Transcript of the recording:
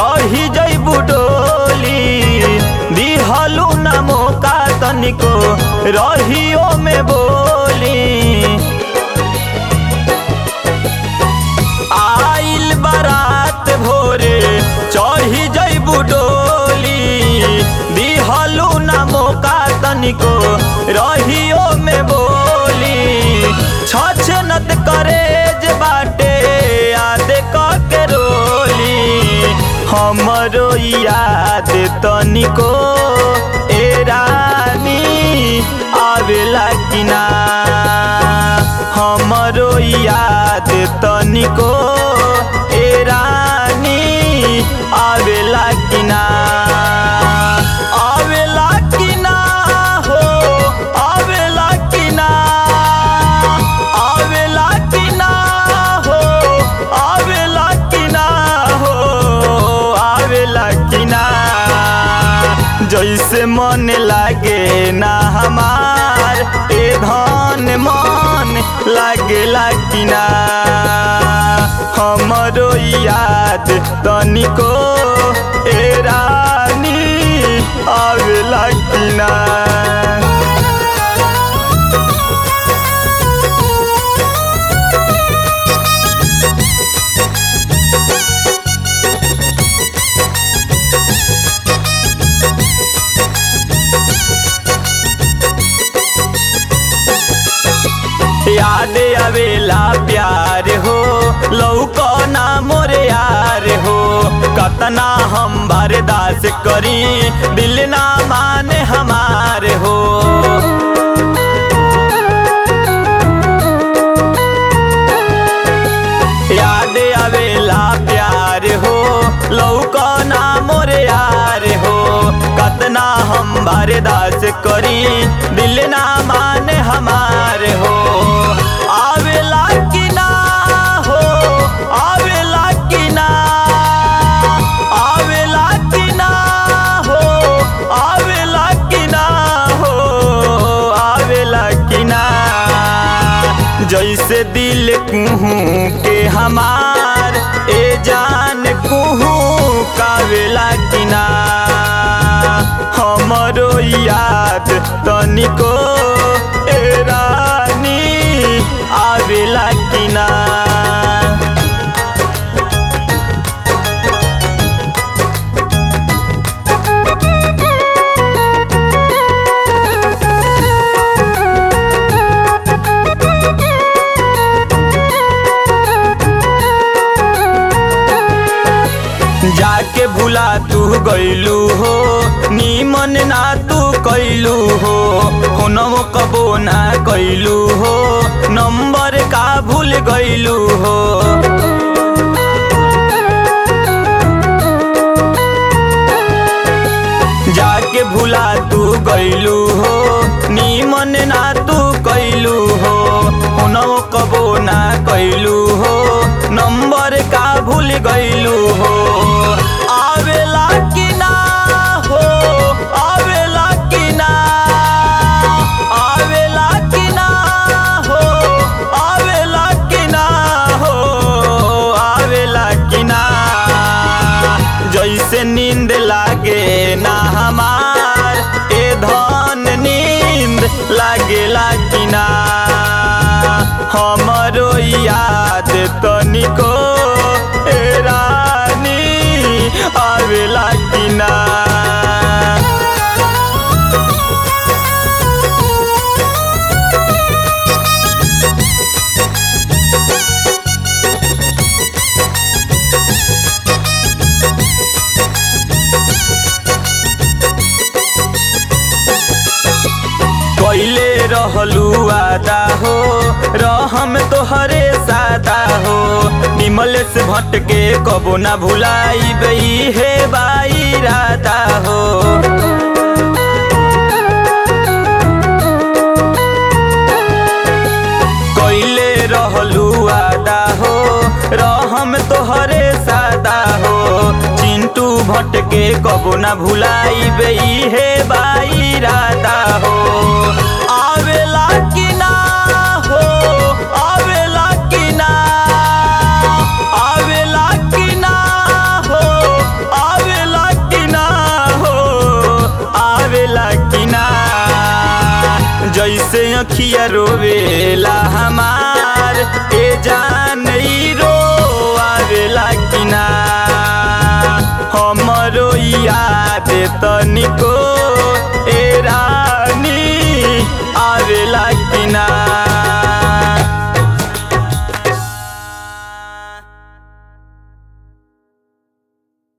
चढ़ी जैबू डोली दिहलू न मौका तनिको रहियो में बोली आइल बारात भोरे चढ़ी जैबू डोली दिहलू न मौका तनिको रहियो में बोली छछ नत करे जे बाटे याद के रोली हमरो याद तनिको ए रानी आवेला कि ना हमरो याद तनिको ए रानी आवेला कि ना आवेला कि ना हो आवेला कि ना आवेला कि ना हो आवेला कि ना हो आवेला कि ना जैसे मन लागे ना हमार ए धन मन लागेला कि ना हमरो याद तनिको ए रानी आवेला कि ना याद आवेला प्यार हो लौको ना मोरे यार हो कतना हम बर्दाश्त करी दिल ना माने हमार हो याद आवेला प्यार हो लौको ना मोरे यार हो कतना हम बर्दाश्त करी दिल ना माने हमार हो आवेला कि ना हो आवेला कि ना आवेला कि ना हो आवेला कि ना हो आवेला कि ना जैसे दिल कुहू के हमार ए जान कुहू कावेला कि ना हमरो याद तनिको ए रानी आवेला कि ना जाके भुला तू गईलू हो नीमन ना तू कैलू हो फोनवो कबो ना कैलू हो नंबर का भूल गईलू हो जाके भुला तू गईलू हो नीमन ना तू कैलू हो फोनवो कबो ना कैलू हो नंबर का भूल गईलू हो आवेला कि ना हो आवेला कि ना आवेला कि ना हो आवेला कि ना हो आवेला कि ना जैसे नींद लागे ना हमार ए धन नींद लागेला कि ना हमरो याद तनिको ए रानी आवेला कि ना कैले रहलू आदा हो रहम तोहरे सादा हो निमल से भटके कबो ना भुलाई बई हे बाई राधा हो कैले रहलू आदा हो रहम तोहरे सादा हो चिंटू भटके कबो ना भुलाई बई हे बाई राधा हो आवेला कि ना हो आवेला कि ना आवेला कि ना हो अखिया रोवेला हमार ए जान ई रोआवेला कि ना हमरो याद तनिको